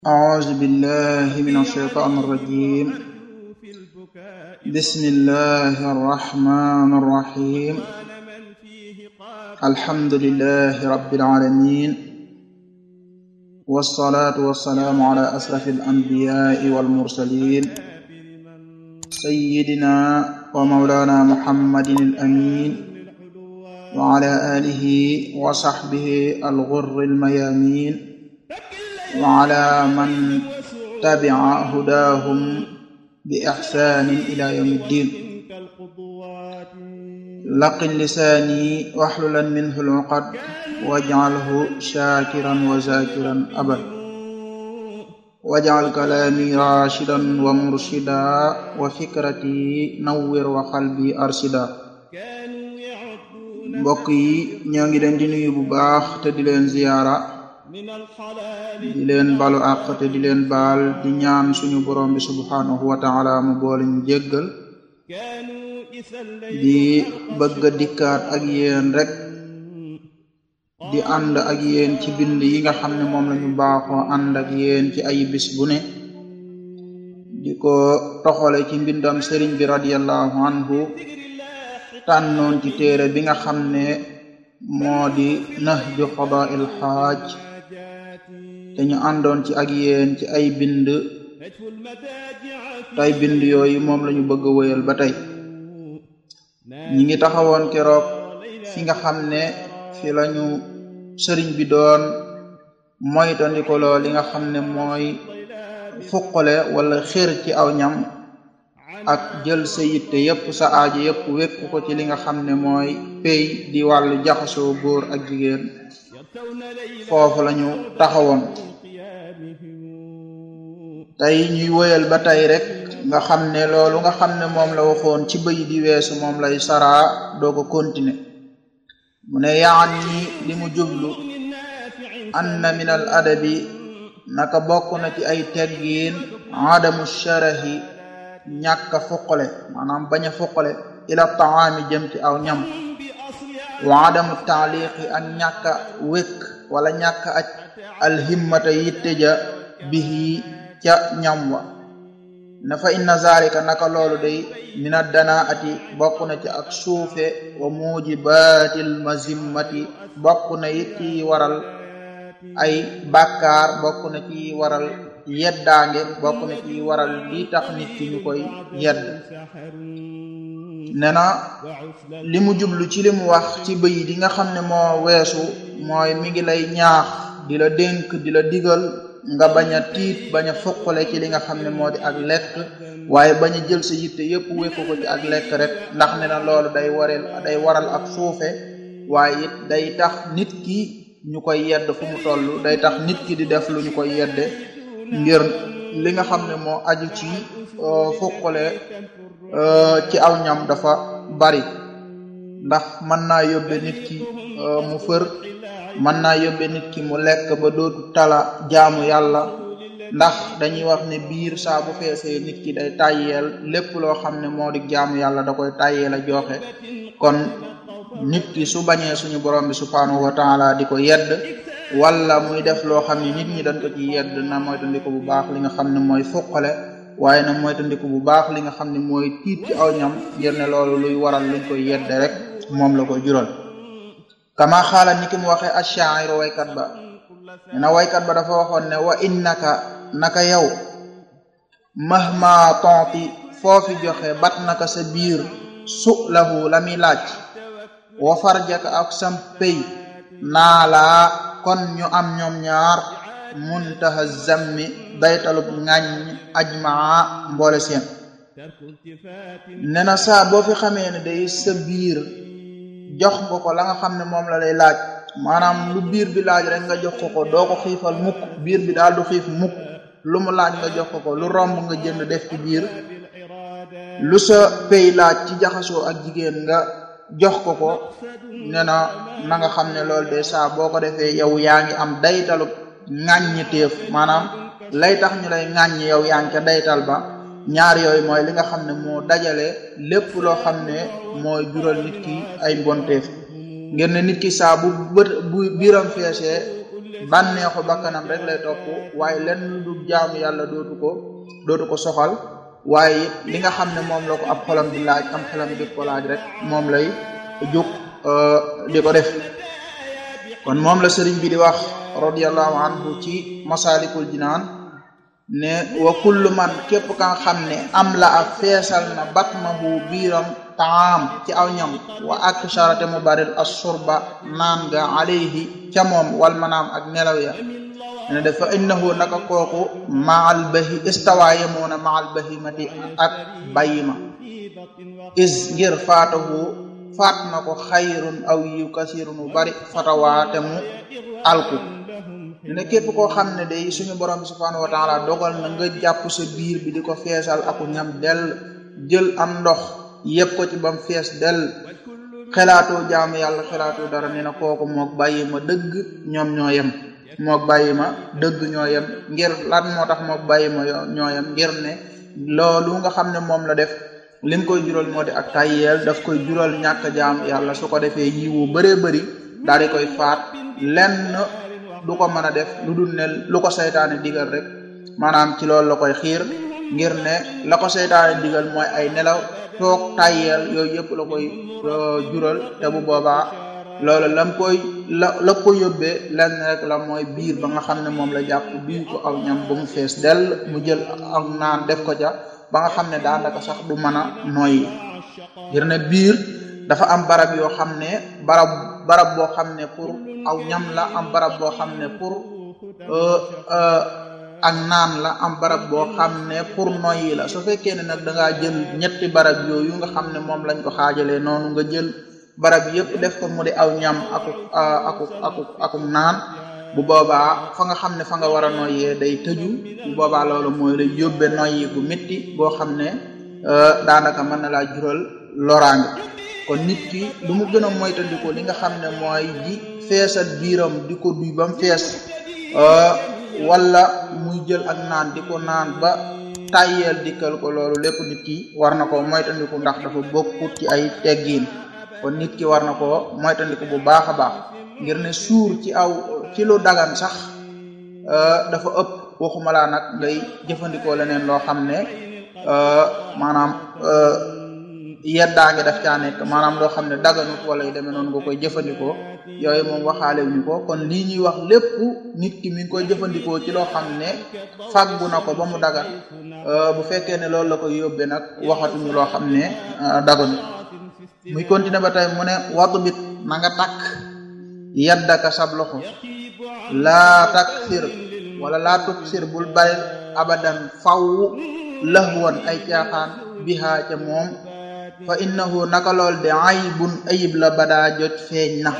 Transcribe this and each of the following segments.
أعوذ بالله من الشيطان الرجيم بسم الله الرحمن الرحيم الحمد لله رب العالمين والصلاة والسلام على أشرف الأنبياء والمرسلين سيدنا ومولانا محمد الأمين وعلى آله وصحبه الغر الميامين وعلى من تبع هداهم بإحسان إلى يوم الدين لقن لساني واحللا منه العقد واجعله شاكرا وذاكرا أبدا واجعل كلامي راشدا ومرشدا وفكرتي نور وقلبي أرشدا mbokk yi ñoo ngi leen di nuyu bu baax te di leen ziyaara di leen balu àq te di leen baal di ñaan suñu borom bi subhanahu wa taala mu boole ñu jéggal di bëgg a dikkaat ak yéen rek di ànd ak yéen ci bind yi nga xam ne moom lañu baaxoo ànd ak yéen ci ay bis bu ne di ko toxale ci mbindam sëriñ bi radiallahu anhu tànnoon ci téere bi nga xam ne moo di nahju qadaa'il xaaj te ñu àndoon ci ak yéen ci ay bind tey bind yooyu moom lañu bëgg a wéyal ba tey ñi ngi taxawoon keroog fi nga xam ne fi lañu sëriñ bi doon moytandikoloo li nga xam ne mooy fuqale wala xër ci aw ñam ak jël sa yitte yépp sa aajo yépp wékku ko ci li nga xam ne mooy pay di wàllu jaxasoo góor ak jigéen foofu lañu taxawoon tey ñuy woyal ba tey rek nga xam ne loolu nga xam ne moom la waxoon ci bëy di weesu moom lay saraa doo ko continuer mu ne yaan ñi li mu jublu anna min al adabi naka bokk na ci ay teggiin adamu sharahi ñàkk a fuqale maanaam bañ a fuqale ila taami jëm ci aw ñam wa adamu taaliqi ak ñàkk a wékk wala ñàkk aj alhimmata yitte ja bihi ca ñam wa na fa inna zalika naka loolu day min addana ati bokk na ci ak suufe wa mujibatil mazimmati bokk na it ci waral ay bàkkaar bokk na ci waral yeddaange bokk na ci waral lii tax nit ki ñu koy yedd ne na li mu jublu ci li mu wax ci bëy di nga xam ne moo weesu mooy mi ngi lay ñaax di la dénk di la digal nga bañ a tiit bañ a foqale ci li nga xam ne moo di ak lekk waaye bañ a jël sa yitte yépp wékku ko ci ak lekk rek ndax ne na loolu day wareel day waral ak suufe waaye it day tax nit ki ñu koy yedd fu mu toll day tax nit ki di def lu ñu koy yedde ngir li nga xam ne moo aju ci fuqale ci aw ñam dafa bari ndax mën naa yóbbe nit ki mu fër mën naa yóbbe nit ki mu lekk ba dootu tala jaamu yàlla ndax dañuy wax ne biir saa bu feesee nit ki day tàyyeel lépp loo xam ne moo di jaamu yàlla da koy tàyyeel a joxe kon nit ki su bañee suñu borom bi subhanahu wa taala di ko yedd wala muy def loo xam ne nit ñi dañ ko ci yedd na moytandiku bu baax li nga xam ne mooy fuqale waaye na moytandiku bu baax li nga xam ne mooy tiit ci aw ñam ngir ne loolu luy waral luñ koy yedde rek moom la koy jural kama xaala ni ki mu waxee ashairu waykat ba na waykat ba dafa waxoon ne wa innaka naka yow mahma tonti foofi joxe bat naka sa biir su lahu la muy laaj wa farjaka ak sam pay naa laa kon ñu am ñoom ñaar muntaha zammi daytalub ŋàññ ajmaa mboole seen ne na saa boo fi xamee ne day sa biir jox nga ko la nga xam ne moom la lay laaj maanaam lu biir bi laaj rek nga jox ko ko doo ko xiifal mukk biir bi daal du xiif mukk lu mu laaj nga jox ko ko lu romb nga jënd def ci biir lu sa pay laaj ci jaxasoo ak jigéen nga jox ko ko ne na na nga xam ne loolu de saa boo ko defee yow yaa ngi am daytalu ŋàññi téef maanaam lay tax ñu lay ŋàññi yow yaa ngi ca daytal ba ñaar yooyu mooy li nga xam ne moo dajale lépp loo xam ne mooy jural nit ki ay mbonteef ngir ne nit ki saa bu bët bu biiram feesee bànneexu bakkanam rek lay topp waaye lenn lu dul jaamu yàlla dootu ko dootu ko soxal waaye li nga xam ne moom la ko ab xolam di laaj am xolam di ko laaj rek moom lay jóg di ko def kon moom la sëriñ bi di wax radiallahu anhu ci masalikul jinaan ne wa kullu man képp ka nga xam ne am la a feesal na batnahu biiram taam ci aw ñam wa ak charate mu baril assurba naan nga alayhi ca moom wal manaam ak nelaw ya ne dafa innahu naka kooku maal bahi istawa yemoona maal bahimati ak bàyyima is ngir faatahu faat na ko xayrun aw yiw kasirun bu bari fatawaate mu alku ne képp koo xam ne day suñu borom bi subhanahu wa taala dogal na nga jàpp sa biir bi di ko feesal aku ñam del jël am ndox yëpp ko ci bam fees del xelaatoo jaamu yàlla xelaatoo dara nee na kooku mook bàyyi ma dëgg ñoom ñoo yem mook bàyyi ma dëgg ñoo yem ngir lan moo tax mook bàyyi ma ñoo yem ngir ne loolu nga xam ne moom la def lim koy jural moo di ak tayyeel daf koy jural ñàkk jaamu yàlla su ko defee yiwu bëree bëri daal di koy faat lenn du ko mën a def lu dul ne lu ko seytaane digal rek maanaam ci loolu la koy xiir ngir ne la ko seytaane digal mooy ay nelaw toog tayyeel yooyu yëpp la koy jural te bu boobaa loolu lam koy la la ko yóbbee lenn rek la mooy biir ba nga xam ne moom la jàpp biir ko aw ñam ba mu fees dell mu jël ak naan def ko ca ba nga xam ne daanaka sax du mën a noyyi ngir ne biir dafa am barab yoo xam ne barab barab boo xam ne pour aw ñam la am barab boo xam ne pour ak naan la am barab boo xam ne pour noyyi la su fekkee ne nag da ngaa jël ñetti barab yooyu nga xam ne moom lañ ko xaajalee noonu nga jël barab yëpp def ko mu di aw ñam aku aku aku aku naan bu boobaa fa nga xam ne fa nga war a noyyee day tëju bu boobaa loolu mooy lay yóbbe noyyi bu métti boo xam ne daanaka mën na laa jural loraange kon nit ki lu mu gën a moytandiku li nga xam ne mooy ji feesal biiram di ko duy ba mu fees wala muy jël ak naan di ko naan ba tàyyeel dikkal ko loolu lépp nit ki war na ko moytandiku ndax dafa bokkut ci ay teggiin kon nit ki war na ko moytandiku bu baax a baax ngir ne suur ci aw ci lu dagan sax dafa ëpp waxuma laa nag ngay jëfandikoo leneen loo xam ne maanaam yeddaa ngi daf caa nekk maanaam loo xam ne daganut wala yu demee noonu nga koy jëfandikoo yooyu moom waxaale wuñu ko kon lii ñuy wax lépp nit ki mi ngi koy jëfandikoo ci loo xam ne fàggu na ko ba mu dagan bu fekkee ne loolu la koy yóbbee nag waxatuñu loo xam ne daganut muy continuer ba tey mu ne watu bit na nga takk yaddaka sab loxo laa taksir wala laa tuksir bul bari abadan faw lahwan ay caaxaan bihaa ca moom fa innahu naka lool de aybun ayib la badaa jot feeñ na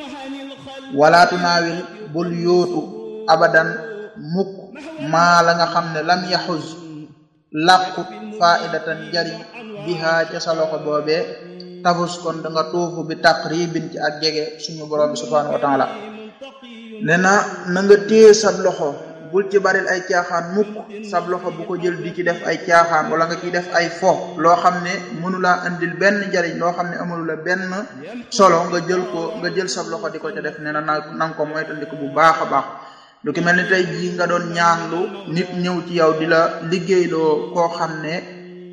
wala tunaawil bul yóotu abadan mukk maa la nga xam ne lam yaxuz làqut faidatan jariñ bihaa ca sa loxo boobee tafus kon da nga tuufu bi taqribin ci ak jege suñu borom bi subhanahu wa taala ne na na nga téye sab loxo bul ci baril ay caaxaan mukk sab loxo bu ko jël di ci def ay caaxaan wala nga ciy def ay fo loo xam ne mënulaa andil benn njariñ loo xam ne amulu la benn solo nga jël ko nga jël sab loxo di ko ca def ne na na nga ko moytandiku bu baax a baax lu ki mel ni tey jii nga doon ñaanlu nit ñëw ci yow di la liggéeyloo koo xam ne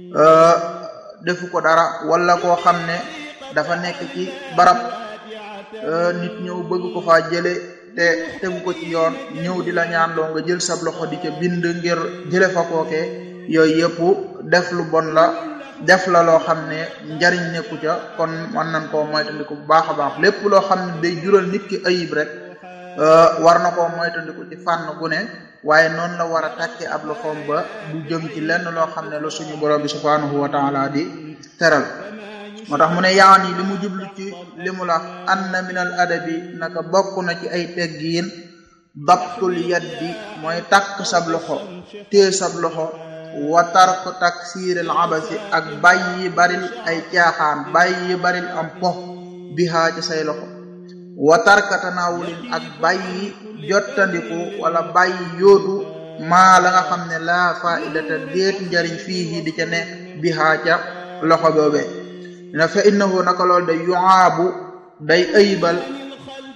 defu ko dara wala koo xam ne dafa nekk ci barab nit ñëw bëgg ko faa jële te tegu ko ci yoon ñëw di la ñaanloo nga jël sab loxo di ca bind ngir jële fa kooke yooyu yëpp def lu bon la def la loo xam ne njariñ nekku ca kon mën nañ koo moytandiku bu baax a baax lépp loo xam ne day jural nit ki ayib rek war na koo moytandiku ci fànn gu ne waaye noonu la war a tàkke ab loxoom ba du jëm ci lenn loo xam ne la suñu borom bi subhanahu wa taala di teral moo tax mu ne yaan yi li mu jublu ci li mu la anna min al adabi naka bokk na ci ay teggiin dabtul yaddi mooy takk sab loxo tée sab loxo wa tark taksiiril abasi ak bàyyi baril ay caaxaan bàyyi baril am po bihaa ci say loxo wa tarka tanaawulin ak bàyyi jottandiku wala bàyyi yóotu maa la nga xam ne laa faidata déet njariñ fii di ca nekk bihaa ca loxo boobee na fa innahu naka lool day yuaabu day ayibal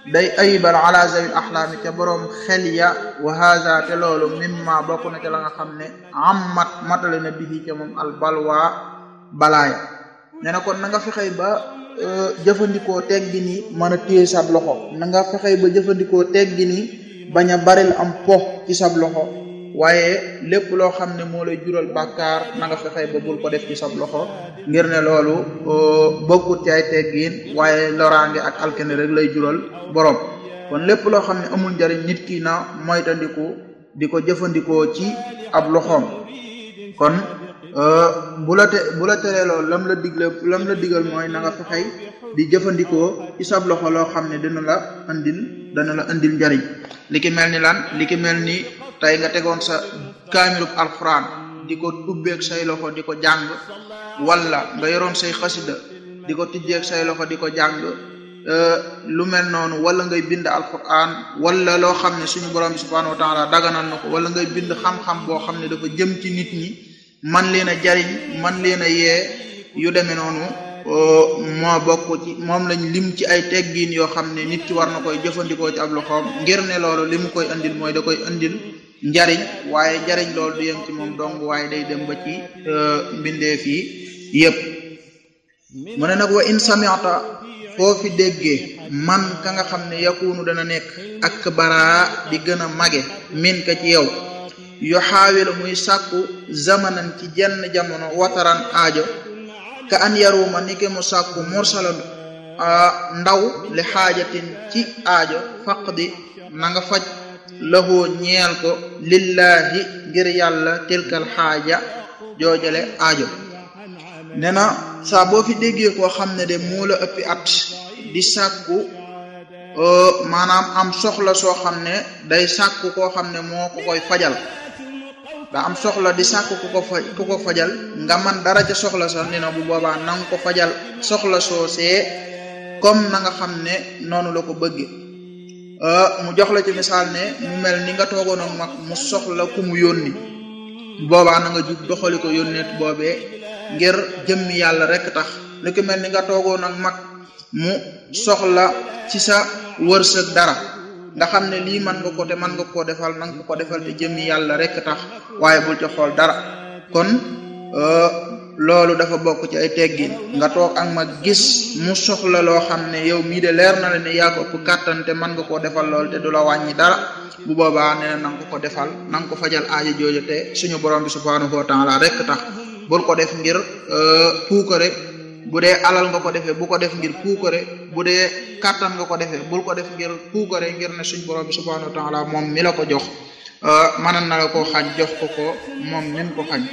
day ayibal ala zawil axlaami ca boroom xel ya wa haza te loolu mimma bokk na ca la nga xam ne ammat matale na bihi ca moom al balwa balaaya nee na kon na nga fexey ba jëfandikoo teggi ni mën a téye sab loxo na nga fexey ba jëfandikoo teggi ni bañ a baril am po ci sab loxo waaye lépp loo xam ne moo lay jural bàkkaar na nga fexey ba bul ko def ci sab loxo ngir ne loolu bokkut ci ay teggiin waaye loraange ak alkene rek lay jural borom kon lépp loo xam ne amul njariñ nit ki na moytandiku di ko jëfandikoo ci ab loxoom kon bu la te bu la teree loolu lam la digle lam la digal mooy na nga fexey di jëfandikoo ci sab loxo loo xam ne dina la andil dana la andil njariñ li ki mel ni lan li ki mel ni tey nga tegoon sa kaamilub alquran di ko tubbeeg say loxo di ko jàng wala nga yoroon say xasida di ko tijjeeg say loxo di ko jàng lu mel noonu wala ngay bind alquran wala loo xam ne suñu borom bi subhanahu wa taala daganal na ko wala ngay bind xam-xam boo xam ne dafa jëm ci nit ñi man leen a jariñ man leen a yee yu demee noonu moo bokk ci moom lañ lim ci ay teggiin yoo xam ne nit ki war na koy jëfandikoo ci ab loxoom ngir ne loolu li mu koy andil mooy da koy andil njariñ waaye njariñ loolu du yem ci moom dong waaye day dem ba ci mbindeef yi yépp mu ne nag wa in sami'ta foo fi déggee man ka nga xam ne yakunu dana nekk ak baraa di gën a mage min ka ci yow yu xaawilu muy sàkku zamanan ci jenn jamono wataran aajo ka an yaruma ni ke mu sàkku mursalan ndaw li xaajatin ci aajo faqdi na nga faj lahoo ñeel ko lillahi ngir yàlla tilkal xaaja joojale aajo nee na saa boo fi déggee koo xam ne de moo la ëppi at di sàkku maanaam am soxla soo xam ne day sàkku koo xam ne moo ko koy fajal da am soxla di sàkku ku ko faj ku ko fajal nga man dara ca soxla sax ni na bu boobaa na nga ko fajal soxla soosee comme na nga xam ne noonu la ko bëgge mu jox la ci misaal ne mu mel ni nga toogoon ak mag mu soxla ku mu yónni boobaa na nga jug doxali ko yónneet boobee ngir jëmmi yàlla rek tax li ko mel ni nga toogoon ak mag mu soxla ci sa wërsëg dara nga xam ne lii mën nga ko te mën nga koo defal na nga ko ko defal te jëmmi yàlla rek tax waaye bul ci xool dara kon loolu dafa bokk ci ay teggin nga toog ak ma gis mu soxla loo xam ne yow mii de leer na la ne yaa ko ëpp kàttan te mën nga koo defal lool te du la wàññi dara bu boobaa nee na nga ko ko defal na nga ko fajal aajo jooju te suñu borom bi subhanahu wa taala rek tax bul ko def ngir puukare bu dee alal nga ko defee bu ko def ngir puukare bu dee kàttan nga ko defee bul ko def ngir puukare ngir ne suñu borom bi subhanahu wa taala moom mi la ko jox mënan na la koo xañ jox ko ko moom min ko xañ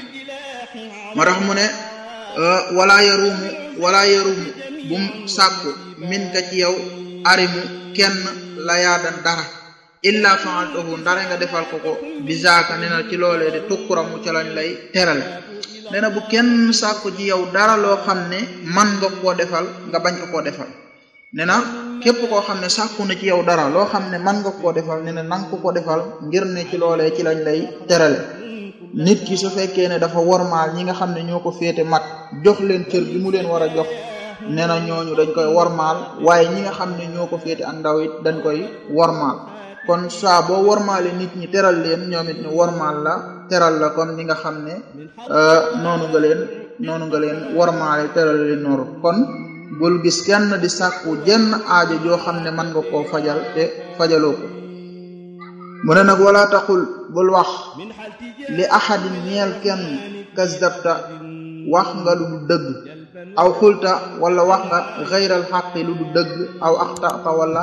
moo tax mu ne wala yarumu wala yarumu bum sàkku min ka ci yow arimu kenn la yaadan dara illa fa'altahu ndare nga defal ko ko bisaaka nee na ci loolee de tukkuramu ca lañ lay terale nee na bu kenn sàkku ci yow dara loo xam ne man nga koo defal nga bañ ko koo defal nee na képp koo xam ne sàkku na ci yow dara loo xam ne man nga koo defal nee na nanga ko ko defal ngir ne ci loolee ci lañ lay terale nit ki su fekkee ne dafa wormaal ñi nga xam ne ñoo ko féete mag jox leen cër bi mu leen war a jox nee na ñooñu dañ koy wormaal waaye ñi nga xam ne ñoo ko féete ak ndaw it dañ koy wormaal kon saa boo wormaale nit ñi teral leen ñoom it ñu wormaal la teral la comme ni nga xam ne noonu nga leen noonu nga leen wormaale teral leen noonu kon bul gis kenn di sàkku jenn aajo joo xam ne mën nga koo fajal te fajaloo ko mu ne nag wala taxul bul wax li ahadin ñeel kenn kasdabta wax nga lu du dëgg aw xulta wala wax nga xayral xaqi lu du dëgg aw axtata wala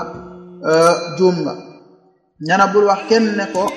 juum nga ñana bul wax kenn ne ko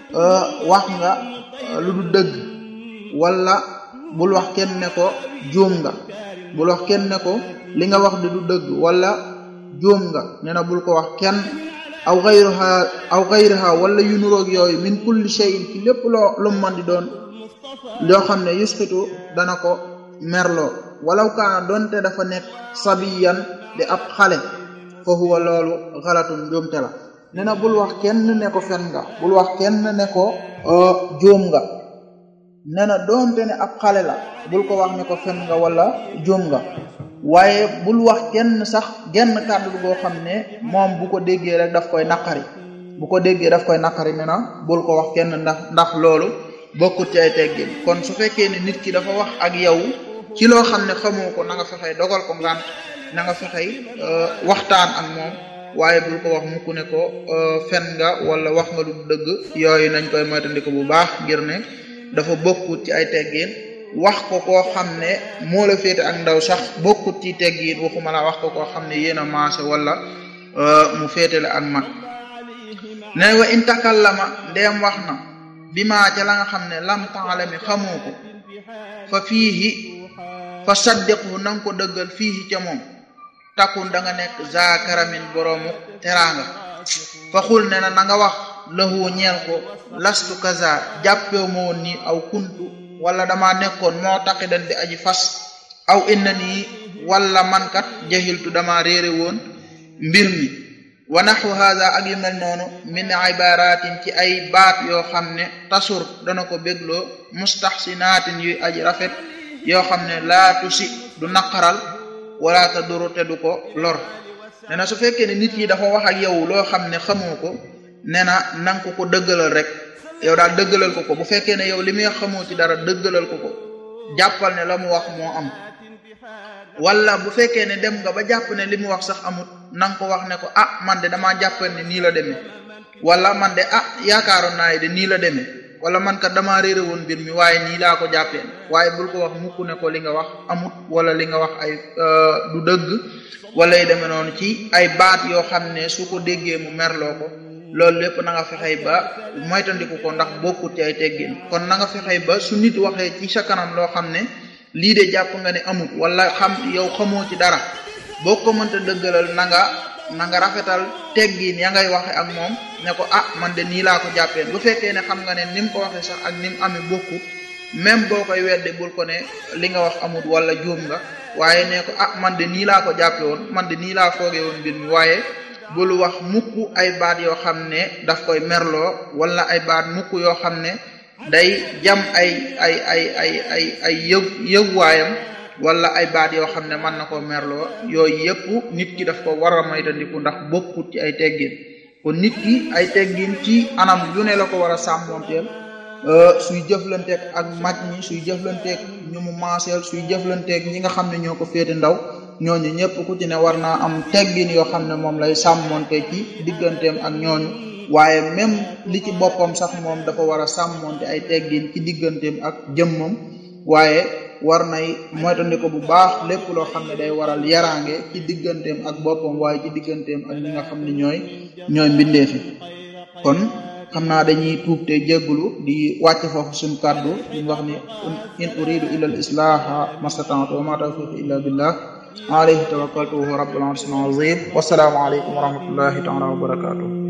wax nga lu du dëgg wala bul wax kenn ne ko juum nga bul wax kenn ne ko li nga wax di du dëgg wala juum nga nee na bul ko wax kenn aw xayruha aw xayruha wala yu nuroog yooyu min kulli shay'in ci lépp loo lu man di doon loo xam ne yusqitu dana ko merloo walaw kaana doonte dafa nekk sabiyan di ab xale fa huwa loolu xalatun njuumte la nee na bul wax kenn ne ko fen nga bul wax kenn ne ko juum nga nee na doonte ne ab xale la bul ko wax ne ko fen nga wala juum nga waaye bul wax kenn sax genn kàddu goo xam ne moom bu ko déggee rek daf koy naqari bu ko déggee daf koy naqari ne na bul ko wax kenn ndax ndax loolu bokkut ci ay teggin kon su fekkee ne nit ki dafa wax ak yow ci loo xam ne xamoo ko na nga fexey dogal ko ngant na nga fexey waxtaan ak moom waaye bul ko wax mukk ne ko fen nga wala wax nga lu dëgg yooyu nañ koy moytandiku bu baax ngir ne dafa bokkut ci ay teggin wax ko koo xam ne moo la féete ak ndaw sax bokkut ci teggin waxuma la wax ko koo xam ne yéen a maase wala mu féete la ak mag ne wa in takallama ndeem wax na bi maa ca la nga xam ne lam taalami xamoo ko fa fiihi fa saddiqu na nga ko dëggal fiihi ca moom takkun da nga nekk za karamin boroomu teraanga fa xul ne na na nga wax lahu ñeel ko lastu kaza jàppew ma woon nii aw kuntu wala dama nekkoon moo taqi dan di aji fas aw inna nii wala mankat jahiltu dama réere woon mbir mi wa naxwu hada ak yu mel noonu min ibaratin ci ay baat yoo xam ne tasur dana ko bégloo mustaxsinaatin yuy aji rafet yoo xam ne laa tusi du naqaral wala ta duru te du ko lor nee na su fekkee ne nit yi dafa wax ak yow loo xam ne xamoo ko nee na nanga ko ko dëggalal rek yow daal dëggalal ko ko bu fekkee ne yow li muy xamoo ci dara dëggalal ko ko jàppal ne la mu wax moo am wala bu fekkee ne dem nga ba jàpp ne li mu wax sax amut na nga ko wax ne ko ah man de damaa jàppal ne nii la demee wala man de ah yaakaaroon naa de nii la demee wala man kat damaa réere woon mbir mi waaye nii laa ko jàppee waaye bul ko wax mukk ne ko li nga wax amut wala li nga wax ay du dëgg wala yu demee noonu ci ay baat yoo xam ne su ko déggee mu merloo ko loolu lépp na nga fexey ba moytandiku ko ndax bokkut ci ay teggin kon na nga fexey ba su nit waxee ci sa kanam loo xam ne lii de jàpp nga ne amut wala xam yow xamoo ci dara boo ko mënta dëggalal na nga na nga rafetal teggin ya ngay waxe ak moom ne ko ah man de nii laa ko jàppee bu fekkee ne xam nga ne ni mu ko waxee sax ak ni mu amee bokkut même boo koy wedde bul ko ne li nga wax amut wala juum nga waaye ne ko ah man de nii laa ko jàppe woon man de nii laa foogee woon mbir mi waaye bul wax mukk ay baat yoo xam ne daf koy merloo wala ay baat mukk yoo xam ne day jam ay ay ay ay ay ay yëg yëgwaayam wala ay baat yoo xam ne mën na koo merloo yooyu yëpp nit ki daf ko war a moytandiku ndax bokkut ci ay teggin kon nit ki ay teggin ci anam yu ne la ko war a sàmmoonteel suy jëflanteeg ak mag ñi suy jëflanteeg ñu mu maaseel suy jëflanteeg ñi nga xam ne ñoo ko féete ndaw ñooñu ñëpp ku ci ne war naa am teggin yoo xam ne moom lay sàmmonte ci digganteem ak ñooñu waaye même li ci boppam sax moom dafa war a sàmmonte ay teggin ci digganteem ak jëmmam waaye war nay moytandiko bu baax lépp loo xam ne day waral yaraange ci digganteem ak boppam waaye ci digganteem ak ñi nga xam ne ñooy ñooy mbindeefi kon xam naa dañuy tuub te jéggulu di wàcc foofu suñu kàddu di wax ni in uridu illa al islaha mastata'tu wa ma tawfiqi illa billah alayhi tawakkaltu wa huwa rabbul arshil azim wasalaamu aleykum wa rahmatullahi taala wa barakatuh